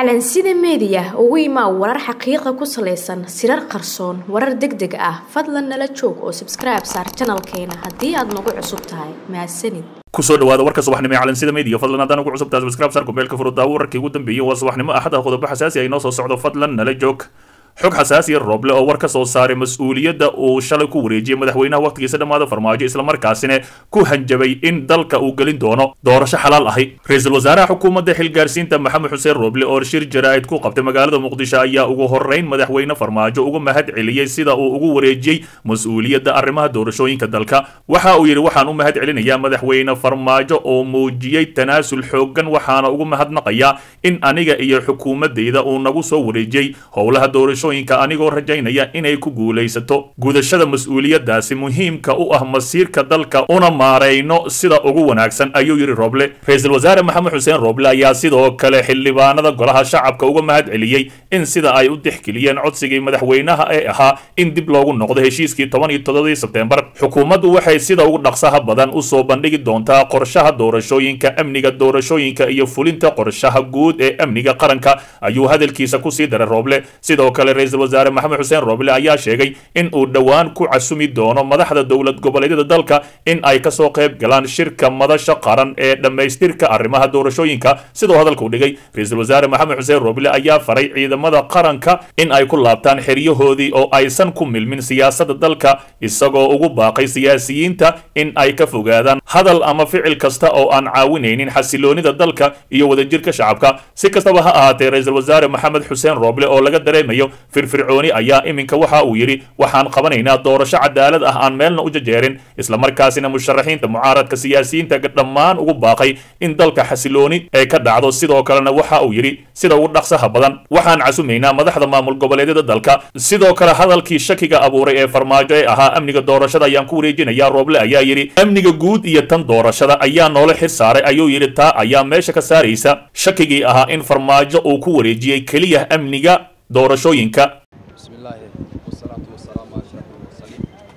calansida meediya ugu imaa warar xaqiiqa ku salaysan sirar qarsoon warar deg deg ah fadlan nala joog oo sabskribe saar janalkeena haddii aad nagu cusub tahay mahadsanid kusoo dhawaada warka subaxnimo ee calansida media fadlan haddaan ugu cusubtahay subscribe saar kubeelka furudaawo wararkii ugu dambeeyey waa subaxnimo axada qodobo xasaasi ay noo soo socdo fadlan nala joog xog xasaasiya rooble oo war ka soo saaray mas-uuliyadda uu shalay ku wareejiyey madaxweynaha wakhtigiisa dhammaada farmaajo islamarkaasina ku hanjabay in dalka uu gelin doono doorasho xalaal ahi ra-iisul wasaaraha xukuumadda xilgaarsiinta maxamed xuseen rooble oo shir jaraa'id ku qabtay magaalada muqdisho ayaa ugu horreyn madaxweyne farmaajo uga mahad celiyey sida uu ugu wareejiyey mas-uuliyadda arrimaha doorashooyinka dalka waxa uu yidhi waxaan u mahad celinayaa madaxweyne farmaajo oo muujiyey tanaasul xooggan waxaana ugu mahadnaqayaa in aniga iyo xukuumaddayda uu nagu soo wareejiyey howlaha doorasho anigoo rajaynaya inay ku guulaysato gudashada mas-uuliyadaasi muhiimka u ah masiirka dalka una maarayno sida ugu wanaagsan ayuu yidhi roble ra-iisul wasaare maxamed xuseen roble ayaa sidoo kale xildhibaanada golaha shacabka uga mahad celiyey in sida ay u dexgeliyeen codsigii madaxweynaha ee ahaa in dib loogu noqdo heshiiskii toban iyo toddobadii sebtembar xukuumaddu waxay sida ugu dhaqsaha badan usoo bandhigi doontaa qorshaha doorashooyinka amniga doorashooyinka iyo fulinta qorshaha guud ee amniga qaranka ayuu hadalkiisa kusii daray roble sidoo kale ra-iisul wasaare maxamed xuseen rooble ayaa sheegay in uu dhowaan ku casumi doono madaxda dowlad goboleedyada dalka in ay kasoo qayb galaan shirka madasha qaran ee dhammaystirka arrimaha doorashooyinka sidoo hadalkuu dhigay ra-iisul wasaare maxamed xuseen rooble ayaa faray ciidamada qaranka in ay ku laabtaan xeryahoodii oo aysan ku milmin siyaasadda dalka isagoo ugu baaqay siyaasiyiinta in ay ka fogaadaan hadal ama ficil kasta oo aan caawinaynin xasiloonida dalka iyo wadajirka shacabka si kastaba ha ahaatee ra-iisul wasaare maxamed xuseen rooble oo laga dareemayo firfircooni ayaa iminka waxa uu yidhi waxaan qabanaynaa doorasho cadaalad ah aan meelna u jajeerin islamarkaasina musharaxiinta mucaaradka siyaasiyiinta dhammaan ugu baaqay in dalka xasilooni ee ka dhacdo sidoo kalena waxa uu yidhi sida ugu dhaqsaha badan waxaan casumaynaa madaxda maamul goboleedyada dalka sidoo kale hadalkii shakiga abuuray ee farmaajo ee ahaa amniga doorashada ayaan ku wareejinayaa rooble ayaa yidhi amniga guud iyo tan doorashada ayaa noola xir saaray ayuu yidhi taa ayaa meesha ka saaraysa shakigii ahaa in farmaajo uu ku wareejiyey keliya amniga doorashooyinka بسم الله والصلاة والسلام على أشرف المرسلين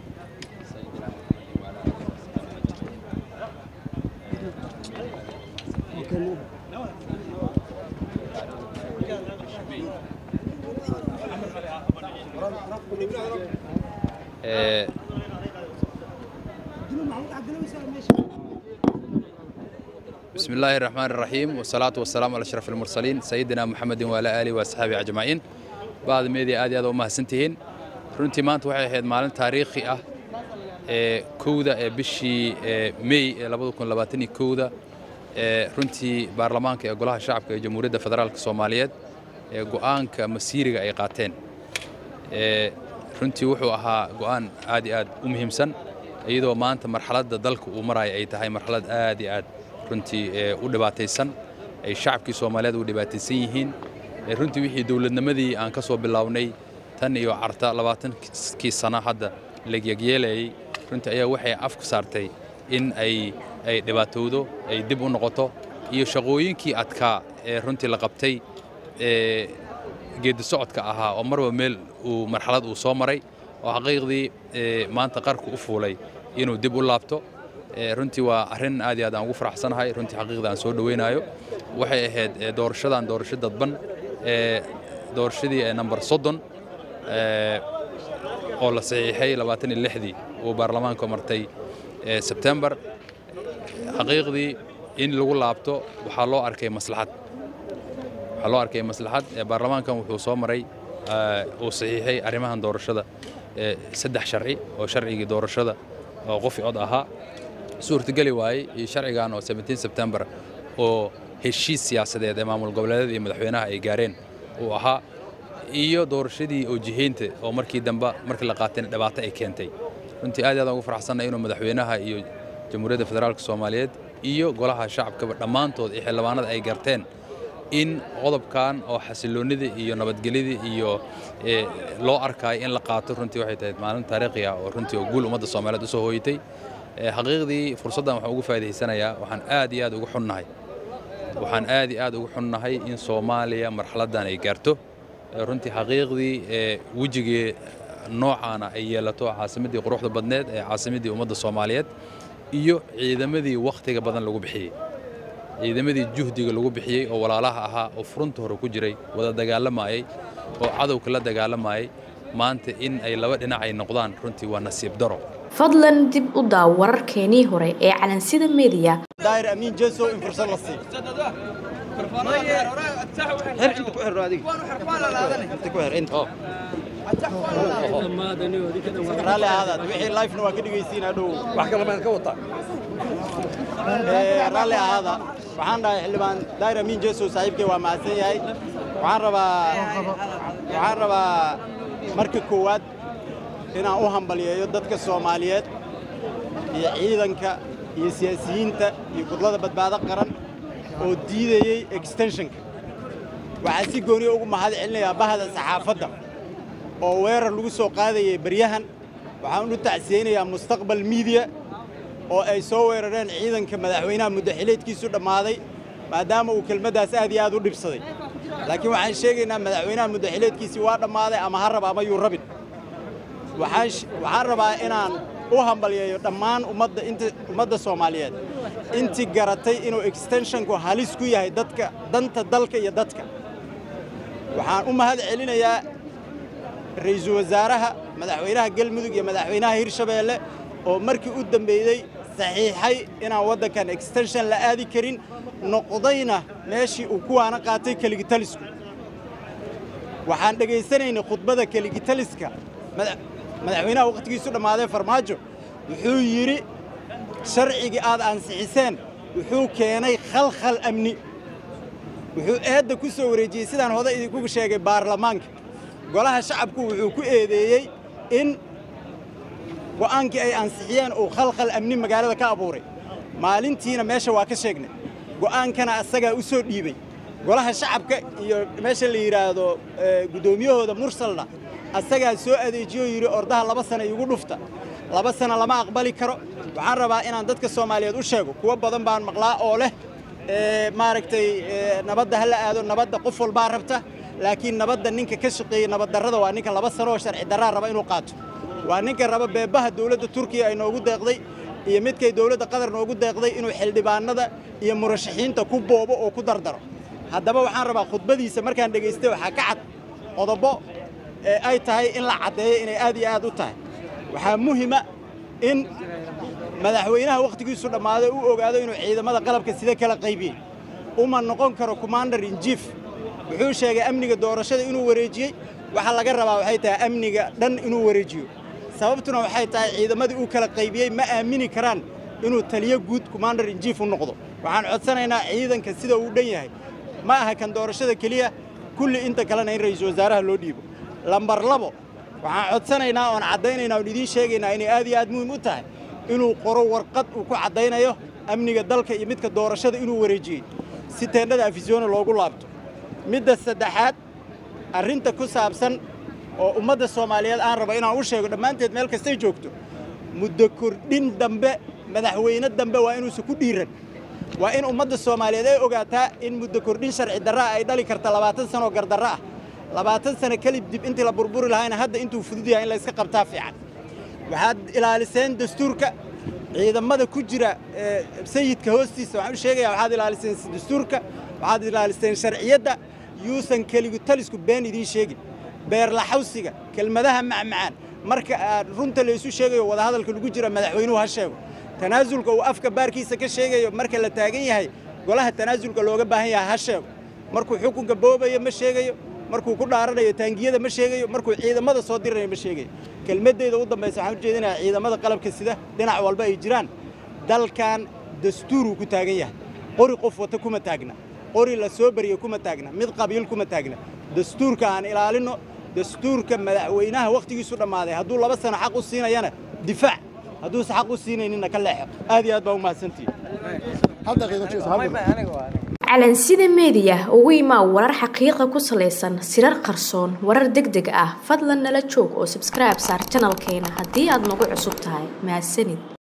سيدنا محمد وعلى آله وصحبه أجمعين. بسم الله الرحمن الرحيم والصلاة والسلام على أشرف المرسلين سيدنا محمد وعلى آله وصحبه أجمعين بعد media aad iyo aad u mahadsantihiin runtii maanta waxay ahayd maalin taariikhi ah ee kowda ee bishii may ee labada kun labaatan iyo kowda ee runtii baarlamaanka ee golaha shacabka ee jamhuuriyadda federaalka soomaaliyeed ee go'aanka masiiriga ay qaateen ee runtii wuxuu ahaa go'aan aad iyo aad u muhiimsan iyadoo maanta marxaladda dalka uu maraya ay tahay marxalad aad iyo aad runtii u dhibaataysan ay shacabkii soomaaliyeed u dhibaataysan yihiin runtii wixii dowladnimadii aan ka soo bilownay tan iyo carta labaatankii sano hadda lagyagyeelayay runtii ayaa waxay afku saartay in ay ay dhibaatowdo ay dib u noqoto iyo shaqooyinkii adkaa ee runtii la qabtay ee geedi socodka ahaa oo marba meel uu marxalad uu soo maray oo xaqiiqdii maanta qarku u fuulay inuu dib u laabto runtii waa arrin aad iyo aad aan ugu faraxsanahay runtii xaqiiqda aan soo dhowaynayo waxay ahayd doorashadan doorasho dadban ee doorashadii ee number soddon oo la saxiixay labaatan iyo lixdii uu baarlamaanka martay sebtembar xaqiiqdii in lagu laabto waxaa loo arkay maslaxad waxaa loo arkay maslaxad baarlamaankan wuxuu soo maray uu saxiixay arrimahan doorashada saddex sharci oo sharcigii doorashada oo qof cod ahaa suurtageli waayey iyo sharcigan oo 17 sebtembar oo heshiis siyaasadeed ee maamul goboleedyada iyo madaxweynaha ay gaareen uu ahaa iyo doorashadii oo jihaynta oo markii dambe markii la qaatayna dhibaato ay keentay runtii aad aad ugu faraxsannahay inuu madaxweynaha iyo jamhuuriyadda federaalka soomaaliyeed iyo golaha shacabkaba dhammaantood iyo xildhibaanada ay garteen in qodobkan oo xasiloonnida iyo nabadgelyada iyo loo arkaayo in la qaato runtii waxay tahay maalin taariikhi ah oo runtii oo guul ummadda soomaaliyeed usoo hooyatay xaqiiqdii fursaddan waxaan ugu faa'iidaysanayaa waxaan aad iyo aad ugu xunnahay waxaan aad iyo aad ugu xunnahay in soomaaliya marxaladdan ay gaarto runtii xaqiiqdii wejigii noocaana ay yeelato caasimaddii quruxda badneed ee caasimaddii ummadda soomaaliyeed iyo ciidamadii wakhtiga badan lagu bixiyey ciidamadii juhdiga lagu bixiyey oo walaalaha ahaa oo furunta hore ku jiray wada dagaalamayay oo cadowka la dagaalamayay maanta in ay laba dhinac ay noqdaan runtii waa nasiib daro fadlan dib u daaw wararkeenii hore ee calansida meediya daahir amiin jeso in fursad la siiyo xir inta ku xirro adiga inta ku xir inta raalli ahaadaad wixii lifena waa ka dhegaysiinaa dhow wax kale maan ka wataa raalli ahaada waxaan dhahay xildhibaan daahir amiin jeso saaxiibkay waa mahadsan yahay waxaan rabaa waxaan rabaa marka koowaad inaan u hambalyeeyo dadka soomaaliyeed iyo ciidanka iyo siyaasiyiinta iyo gudlada badbaado qaran oo diidayey extenshonka waxaa si gooniya ugu mahad celinayaa bahda saxaafadda oo weerar lagu soo qaadayay baryahan waxaan u tacsiyeynayaa mustaqbal miidiya oo ay soo weerareen ciidanka madaxweynaha muddaxileedkiisu dhammaaday maadaama uu kelmaddaas aad iyo aad u dhibsaday laakiin waxaan sheegaynaa madaxweynaha muddaxileedkiisii waa dhammaaday ama ha raba ama yuu rabin waxaan rabaa inaan u hambalyeeyo dhammaan ummadda inta ummadda soomaaliyeed intii garatay inuu extenshonku halis ku yahay dadka danta dalka iyo dadka waxaan u mahad celinayaa ra'iisul wasaaraha madaxweynaha galmudug iyo madaxweynaha hirshabeelle oo markii u dambeeyey saxiixay inaan waddankan extenshon la aadi karin noqdayna meeshii uu kuwaana qaatay keligitalisku waxaan dhegaysanaynay khudbada keligitaliska madaxweynaha wakhtigiisu dhammaaday farmaajo wuxuu yidhi sharcigii aad ansixiseen wuxuu keenay khalkhal amni wuxuu eedda ku soo wareejiyey sidaan hoda idinku sheegay baarlamaanka golaha shacabku wuxuu ku eedeeyey in go'aankii ay ansixiyeen uu khalkhal amni magaalada ka abuuray maalintiina meesha waa ka sheegnay go'aankana asagaa u soo dhiibey golaha shacabka iyo meesha la yidhaahdo guddoomiyahooda mursalna asagaa soo adeejiyoo yidhi ordaha laba sana iigu dhufta laba sana lama aqbali karo waxaan rabaa inaan dadka soomaaliyeed u sheego kuwo badan baan maqlaa oo leh maaragtay nabadda ha la aado nabadda qof walbaa rabta laakiin nabadda ninka ka shaqeeyey nabaddarrada waa ninka laba sano oo sharci darraa raba inuu qaato waa ninka raba beebaha dawladda turkiya ay noogu deeqday iyo midkay dawladda qatar noogu deeqday inuu xildhibaanada iyo murashaxiinta ku boobo oo ku dardaro haddaba waxaan rabaa khudbadiisa markaan dhegaystay waxaa ka cad qodobo ee ay tahay in la caddeeyo inay aad iyo aad u tahay waxaa muhima in madaxweynaha wakhtigiisu dhammaaday u ogaado inuu ciidamada qalabka sida kala qaybiyey uma noqon karo commander in chief wuxuu sheegay amniga doorashada inuu wareejiyey waxa laga rabaa waxay tahay amniga dhan inuu wareejiyo sababtuna waxay tahay ciidamadii uu kala qaybiyey ma aamini karaan inuu taliyo guud commander in chief u noqdo waxaan codsanaynaa ciidanka sida uu dhan yahay ma aha kan doorashada keliya kulli inta kalena in ra'iisul wasaaraha loo dhiibo lambar labo waxaan codsanaynaa oon caddaynaynaa oon idiin sheegaynaa inay aad iyo aad muhiim u tahay inuu qoro warqad uu ku caddaynayo amniga dalka iyo midka doorashada inuu wareejiyey si teendhada afisyoona loogu laabto midda saddexaad arrinta ku saabsan oo ummadda soomaaliyeed aan rabo inaan u sheego dhammaanteed meel kastay joogto muddo kordhin dambe madaxweyne dambe waa inuusan ku dhiiran waa in ummadda soomaaliyeed ay ogaataa in muddo kordhin sharci darraa ay dhali karta labaatan sanoo gardarro ah labaatan sano kelib dib intii la burburi lahayna hadda intuu fudud yahay in la iska qabtaa fiican waxaad ilaaliseen dastuurka ciidamada ku jira sayidka hoostiisa waxaan u sheegayaa waxaad ilaaliseen dastuurka waxaad ilaaliseen sharciyadda yuusan keligu talisku been idiin sheegin beerlaxawsiga kelmadaha macmacaan marka aad runta laysu sheegayo wadahadalka lagu jira madaxweynuhu ha sheego tanaasulka uu afka baarkiisa ka sheegayo marka la taagan yahay golaha tanaasulka looga baahan yahay ha sheego markuu xukunka boobayo ma sheegayo markuu ku dhaaranayo taangiyada ma sheegayo markuu ciidamada soo diranayo ma sheegayo kelmaddeeda u dambaysa waxaan u jeedinayaa ciidamada qalabka sida dhinac walba ay jiraan dalkan dastuuruu ku taagan yahay qori qof wata kuma taagna qori la soo bariyo kuma taagna mid qabiil kuma taagna dastuurka aan ilaalinno dastuurka madaxweynaha wakhtigiisu dhammaaday hadduu laba sano xaq u siinayana difaac hadduusa xaq u siinayninna ka leexo aad iyo aad baa u mahadsantihi calansida meediya ugu imaa warar xaqiiqa ku salaysan sirar qarsoon warar deg deg ah fadlan nala joog oo sabskribe saar janalkeena haddii aad nagu cusub tahay mahadsanid